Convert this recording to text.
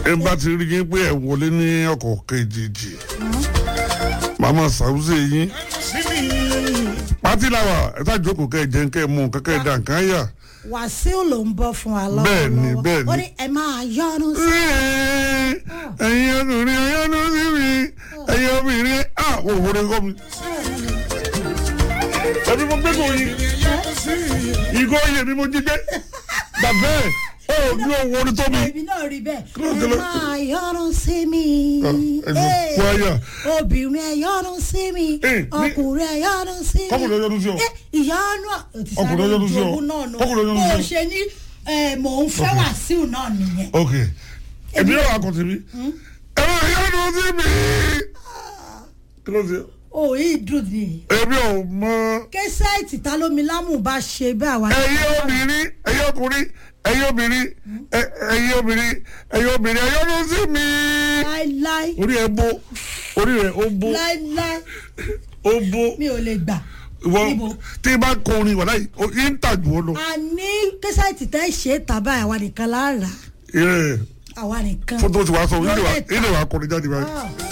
ẹ bá ti rí yín pé ẹ wọlé ní ọkọ̀ kejìjì màmá sàwùsẹ yín pátí làwà ẹ tá jókòó kẹ jẹun kẹ mú kẹkẹ dà nǹkan yà. wàsíù ló ń bọ́ fún wa lọ́wọ́ Bẹ́ẹ̀ni, bẹ́ẹ̀ni. ó ní ẹ máa yọnu sí ẹ̀yin ọkùnrin ọyọ́nú sí mi ẹ̀yin obìnrin à wò wọlé kọ́ mi. ẹbí mo gbé kò yí ìgò yẹ mi mo jíjẹ bàbá ẹ ó ní owó orí tó mi. èmi náà rí bẹ́ẹ̀ Kí ló ẹ dé lọ? máa yọnu sí mi ẹ lọ, Ee, wáyà. obìnrin ẹ yọnu sí mi Ee, ní- ọkùnrin ẹ yọnu sí mi Kọ́kùnrin yọnu sí ọ. Ẹ, ìyọnu Ọkùnrin yọnu sí ọ. Ọkùnrin yọnu sí ọ. bó ṣe ní ẹ, mò ń fẹ́ wàsíù náà nìyẹn ok èmi náà wà kọ̀tì mi ẹ máa yọnu sí mi. kí ló ṣe ó yìí dùn ní èmi ò mọ kẹsẹ́ẹ̀tì ta lómi lámù bá ṣe bẹ́ẹ̀ àwa ẹ̀yin obìnrin ẹ̀yin ọkùnrin ẹ̀yin obìnrin ẹ- ẹ̀yin obìnrin ẹ̀yin obìnrin ẹ yọnu sí mi. láíláí orí ẹ bó orí rẹ ó bó láíláí ó bó mi ò lè gbà ìwọ Níbo? tí n bá kọrin wà láyé yín ń tà jù ọ lọ. àní kẹsẹ́ẹ̀tì tẹ́ ṣe é tàbá àwa nìkan lára Ẹ, àwa nìkan fótó ti wá sọ ilé wa Lọ́lẹ̀ ta. ilé wa kọrin jáde báyìí. Ah.